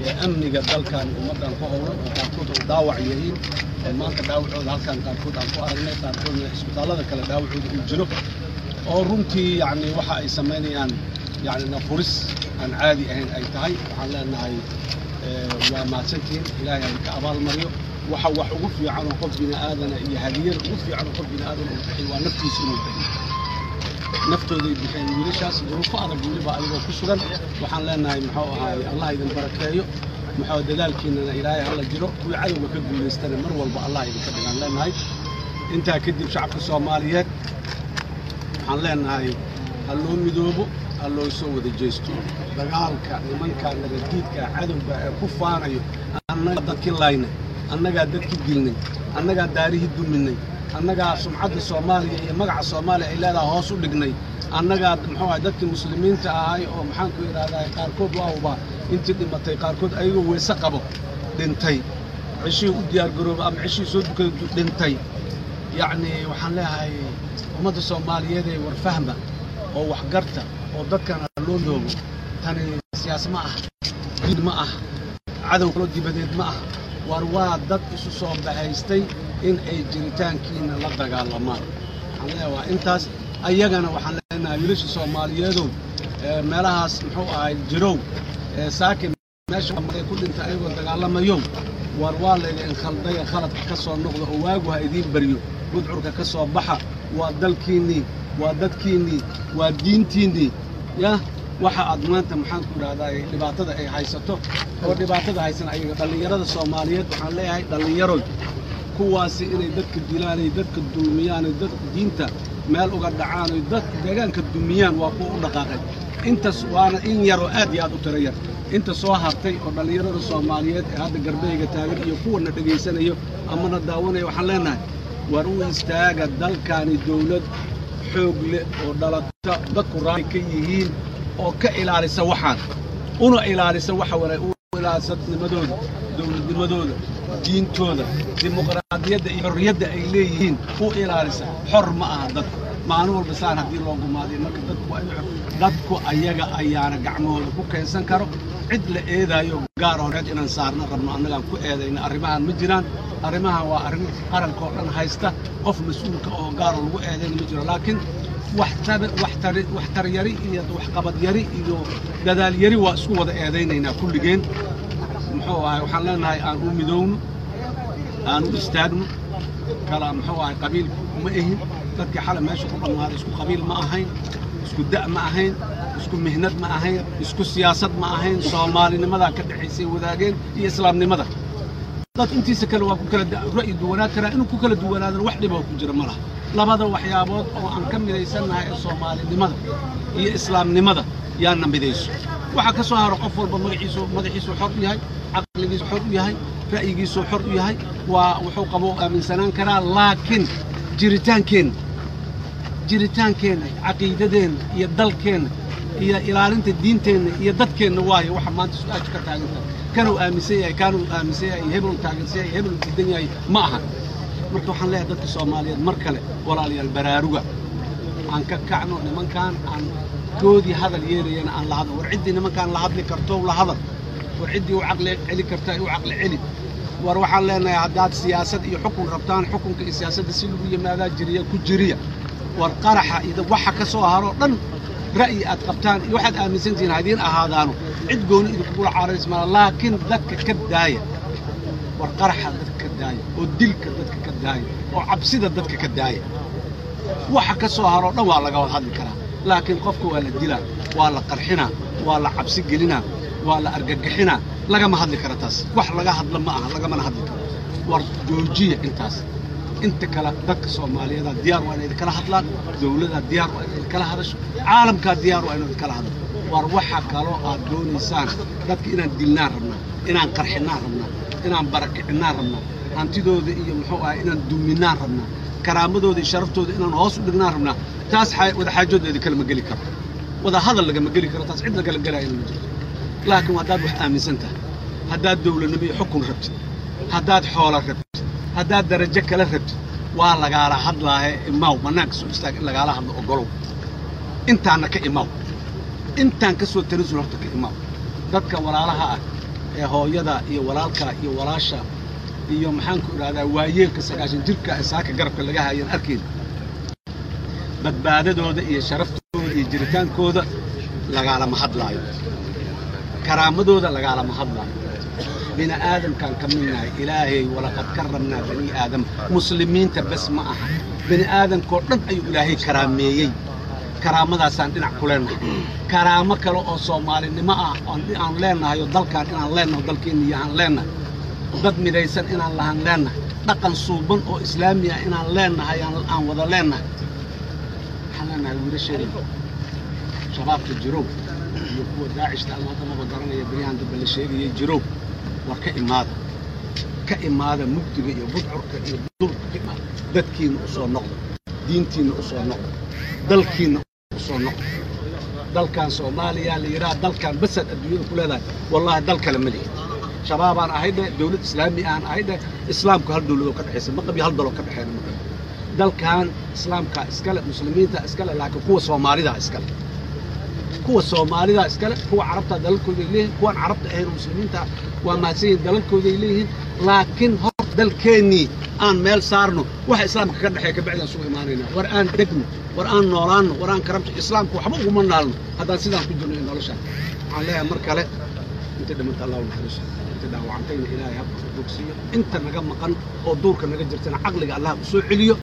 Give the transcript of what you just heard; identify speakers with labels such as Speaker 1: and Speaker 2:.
Speaker 1: ee amniga dalkan ummaddan ku howlan oo qaarkood oo dhaawac yihiin oo maanta dhaawacooda halkan qaarkood aan ku aragnay qaarkoodna isbitaallada kale dhaawacooda uu jiro oo runtii yacni waxa ay samaynayaan yacni nafuris aan caadi ahayn ay tahay waxaan leenahay waa mahadsantihiin ilaahay ay ka abaalmariyo waxa wax ugu fiican oo qof bini aadana iyo hadiyada ugu fiican oo qof bini aadan uu bixiy waa naftiisa inuu bixiyo naftooday bixeen wiilashaas duruufo adag weliba ayagoo ku sugan waxaan leenahay muxuu ahaay allah idin barakeeyo muxuu dadaalkiinana ilaahay hala jiro kuwii cadowga ka guulaystana mar walba allah idinka dhigaan leenahay intaa kadib shacabka soomaaliyeed waxaan leenahay ha loo midoobo ha loo soo wada jeesto dagaalka nimanka nabaddiidka cadowga ee ku faanayo annagaa dadkii laynay annagaa dadkii dilnay annagaa daarihii duminay annagaa sumcadda soomaaliya iyo magaca soomaaliya ay leedaha hoos u dhignay annagaa muxuu ahay dadkii muslimiinta ahay oo maxaanku idhahdaa qaarkood waawba intii dhimatay qaarkood ayagoo weese qabo dhintay cishihii u diyaargarooba ama cishihii soo dukada dhintay yacni waxaan leeyahay ummadda soomaaliyeed ee warfahma oo waxgarta oo dadkana loo loogo tani siyaas ma ah diid ma ah cadow kaloo dibadeed ma ah war waa dad isu soo bahaystay in ay jiritaankiina la dagaalamaan waxaan leeyahay waa intaas ayagana waxaan leenahay wiilasha soomaaliyeedow meelahaas muxuu ahay jirow saakin meesha maray ku dhintay ayagoo dagaalamayo war waa laydin khaldaya khaladka ka soo noqda oo waagu ha idiin baryo gudcurka ka soo baxa waa dalkiinnii waa dadkiinnii waa diintiinnii yah waxa aad maanta maxaan ku idhahdaa dhibaatada ay haysato oo dhibaatada haysan ayaga dhallinyarada soomaaliyeed waxaan leeyahay dhallinyaroy kuwaasi inay dadka dilaanay dadka dulmiyaanay dadka diinta meel uga dhacaanay dadka deegaanka dumiyaan waa kuwa u dhaqaaqay intaas waana in yaroo aad iyo aad u tiro yar inta soo hartay oo dhallinyarada soomaaliyeed ee hadda garbeyga taagan iyo kuwana dhegaysanayo amana daawanaya waxaan leenahay war u istaaga dalkaani dawlad xoog leh oo dhalata dadku raali ka yihiin oo ka ilaalisa waxaan una ilaalisa waxa wara u ilaalisa nimadooda dawladnimadooda diintooda dimuqraadiyadda iyo xorriyadda ay leeyihiin u ilaalisa xor ma aha dadku maalin walba saan haddii loo gumaadiyo marka dadku waa in dadku ayaga ayaana gacmahooda ku keensan karo cid la eedaayo gaar horeed inaan saarna rabno annagaan ku eedayna arrimahan ma jiraan arrimahan waa arrin qaranka oo dhan haysta qof mas-uulka oo gaaroo lagu eedayna ma jiro laakiin waxtar yari iyo waxqabad yari iyo dadaal yari waa isku wada eedaynaynaa kulligeen muxuu ahay waxaan leenahay aan u midowno aan u istaagno kala muxuu ahay qabiil ma ahin dadkii xalay meesha ku dhammaaday isku qabiil ma ahayn isku da' ma ahayn isku mihnad ma ahayn isku siyaasad ma ahayn soomaalinimadaa ka dhexaysay wadaageen iyo islaamnimada dad intiisa kale waa ku kala ra'yi duwanaan karaa inuu ku kala duwanaadana wax dhiboo ku jira ma laha labada waxyaabood oo aan ka midaysannahay ee soomaalinimada iyo islaamnimada yaana midayso waxaa ka soo haro qof walba magaciisu madaxiisu xor u yahay caqligiisu xor u yahay ra'yigiisu xor u yahay waa wuxuu qabo aaminsanaan karaa laakiin jiritaankeenna jiritaankeenna caqiidadeenna iyo dalkeenna iyo ilaalinta diinteenna iyo dadkeenna waayo waxa maanta su-aashu ka taagan tahay kanuu aaminsan yahay kaanuu aaminsan yahay hebelu taagansan yahay hebelu diidan yahay ma aha marka waxaan leeyahay dadka soomaaliyeed mar kale walaalayaal baraaruga aan ka kacno nimankaan aan goodii hadal yeelayana aan la hadlo war ciddii nimankaan la hadli karto la hadal war ciddii u caqli celi kartaa u caqli celi war waxaan leenahay haddaad siyaasad iyo xukun rabtaan xukunka iyo siyaasadda si lagu yimaadaa jiriya ku jiriya war qaraxa iyo waxa ka soo haroo dhan ra'yi aad qabtaan iyo waxaad aaminsan tihiin hadiin ahaadaano cid gooni idinkugula caarays mala laakiin dadka ka daaya war qaraxa dadka ka daaya oo dilka dadka ka daaya oo cabsida dadka ka daaya waxa ka soo haroo dhan waa laga wada hadli karaa laakiin qofka waa la dilaa waa la qarxinaa waa la cabsi gelinaa waa la argagixinaa lagama hadli karo taas wax laga hadla ma aha lagamana hadli karo war joojiya intaas inta kale dadka soomaaliyeeda diyaar waa inay idinkala hadlaan dawladaa diyaar waa inay idinkala hadasho caalamkaa diyaar waa inuu idinkala hadlo war waxa kaloo aad doonaysaan dadka inaan dilnaan rabnaa inaan qarxinaan rabnaa inaan barakicinaan rabnaa hantidooda iyo muxuu ahay inaan duminaan rabnaa karaamadooda iyo sharaftooda inaan hoos u dhignaan rabnaa taas wada xaajoodeeda kalama geli karo wada hadal lagama geli karo taas cid lagala gelaayana ma jirto laakiin haddaad wax aaminsan tahay haddaad dawladnimo iyo xukun rabtid haddaad xoola rabtid haddaad darajo kala rabtid waa lagaala hadlaahe imaaw bannaanka soo istaag in lagaala hadlo ogolow intaanna ka imaaw intaan ka soo tanasul horta ka imaaw dadka walaalaha ah ee hooyada iyo walaalka iyo walaasha iyo maxaanku idhahdaa waayeelka sagaashan jirka ee saaka garabka laga hayan arkayn badbaadadooda iyo sharaftooda iyo jiritaankooda lagaalama hadlaayo karaamadooda lagaalama hadlaayo bini aadamkaan ka midnahay ilaahay walaqad karamnaa bani aadam muslimiinta bes ma aha bini aadamkoo dhan ayuu ilaahay karaameeyey karaamadaasaan dhinac ku leennahay karaamo kale oo soomaalinimo ah aan leennahay oo dalkaan inaan leennaho dalkeenna iyo aan leennahay dad midaysan inaan lahan leennahay dhaqan suuban oo islaami ah inaan leennahay aan wada leennahay waxaan leennahay wiilasheeda shabaabka jirow iyo kuwa daacishta ama haddamaba garanaya beryahan dambe la sheegayay jirow war ka imaada ka imaada mugdiga iyo budcurka iyo dulka ka imaada dadkiinna u soo noqda diintiinna u soo noqda dalkiinna u soo noqda dalkan soomaaliya la yidhaha dalkan basaad adduunyada ku leedahay wallaahi dal kale ma lihi shabaabaan ahay dheh dawlad islaami aan ahay dheh islaamku hal dawladoo ka dhexaysa ma qabi hal daloo ka dhexeena ma qabi dalkan islaamka iskale muslimiinta iskale laakiin kuwa soomaalida iskale kuwa soomaalida iskale kuwa carabta dalalkooday leeyihin kuwaan carabta ahayn oo muslimiinta waa mahadsan yihin dalalkooday leeyihiin laakiin hor dalkeennii aan meel saarno waxa islaamka ka dhexeeya kabacdaan sugu imaanayna war aan degno war aan noolaanno war aan karamto islaamka waxba uguma naalno haddaan sidaan ku jirno noloshaan waxaan leeyahay mar kale inta dhimanta allahu naxariiso inta dhaawacantayna ilaahay habka bogsiyo inta naga maqan oo duurka naga jirtana caqliga allah u soo celiyo